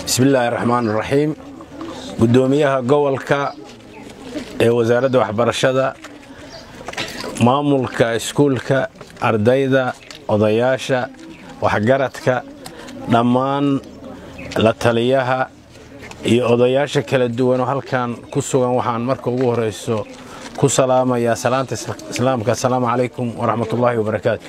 bismillaahi raxmaan raxiim guddoomiyaha gobolka ee wasaaradda waxbarashada maamulka iskuulka ardayda odayaasha waxgaradka dhammaan la taliyaha iyo odayaasha kala duwan oo halkan ku sugan waxaan marka ugu horeyso ku salaamayaa salaanta islaamka assalaamu calaykum waraxmatullaahi wabarakaatu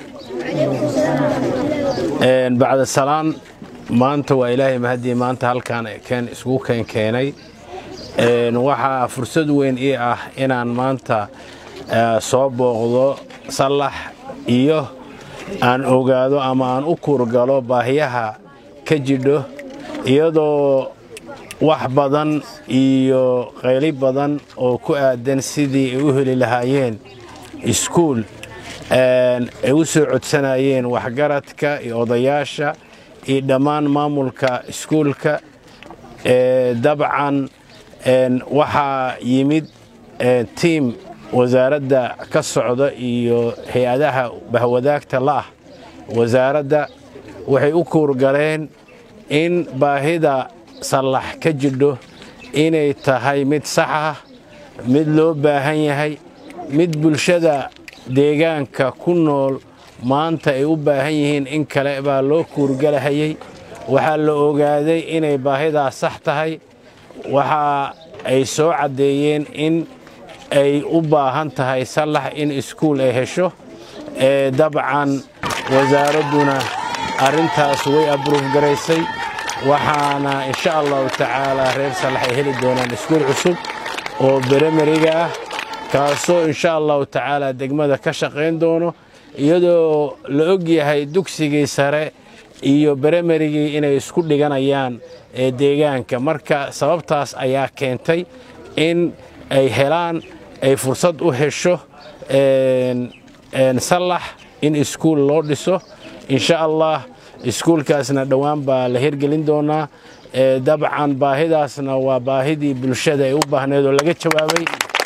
bacda salaan maanta waa ilaahay mahadii maanta halkaan keen isugu keenkeenay waxaa fursad weyn ii ah inaan maanta soo booqdo sallax iyo aan ogaado ama aan u kuurgalo baahiyaha ka jidho iyadoo wax badan iyo qayli badan oo ku aadan sidii ay u heli lahaayeen iskuul ay u soo codsanayeen waxgaradka iyo odayaasha iyo dhammaan maamulka iskuulka dabcan waxaa yimid tiim wasaaradda ka socda iyo hay-adaha bahwadaagta la'ah wasaaradda waxay u kuurgaleen in baahida sallax ka jidho inay tahay mid sax ah mid loo baahan yahay mid bulshada deegaanka ku nool maanta ay u baahan yihiin in kale baa loo kuurgalahayey waxaa la ogaaday inay baahidaas sax tahay waxa ay soo caddeeyeen in ay u baahan tahay sallax in iskuul ay hesho dabcan wasaaradduna arrintaas way abruuf garaysay waxaana insha allahu tacaalaa reer sallax ay heli doonaan iskuul cusub oo beremeriga ah kaasoo insha allahu tacaalaa degmada ka shaqayn doono iyadoo la og yahay dugsigii sare iyo beremerigii inay isku dhiganayaan deegaanka marka sababtaas ayaa keentay in ay helaan ay fursad u hesho sallax in iskuul loo dhiso insha allah iskuulkaasna dhowaan baa la hirgelin doonaa dabcan baahidaasna waa baahidii bulshada ay u baahneed oo laga jawaabay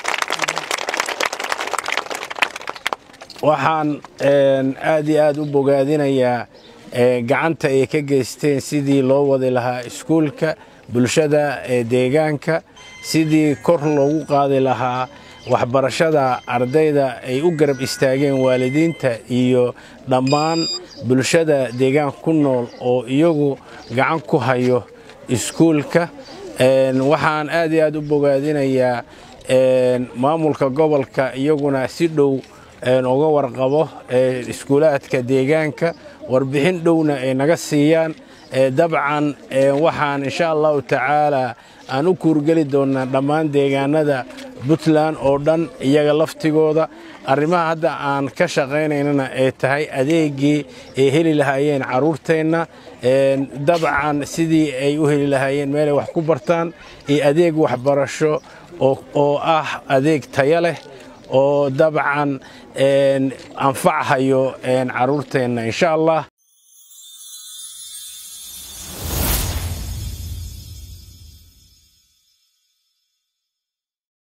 waxaan aad iyo aad u bogaadinayaa gacanta ay ka geysteen sidii loo wadi lahaa iskuulka bulshada ee deegaanka sidii kor loogu qaadi lahaa waxbarashada ardayda ay u garab istaageen waalidiinta iyo dhammaan bulshada deegaanka ku nool oo iyagu gacan ku hayo iskuulka waxaan aad iyo aad u bogaadinayaa maamulka gobolka iyaguna si dhow uga warqabo iskuulaadka deegaanka warbixin dhowna ay naga siiyaan dabcan waxaan insha allahu tacaalaa aan u kuurgeli doonnaa dhammaan deegaanada puntland oo dhan iyaga laftigooda arrimaha hadda aan ka shaqaynaynana ay tahay adeegii ay heli lahaayeen carruurteenna dabcan sidii ay u heli lahaayeen meelay wax ku bartaan iyo adeeg waxbarasho oo ah adeeg taya leh oo dabcan anfachayo carruurteenna insha allah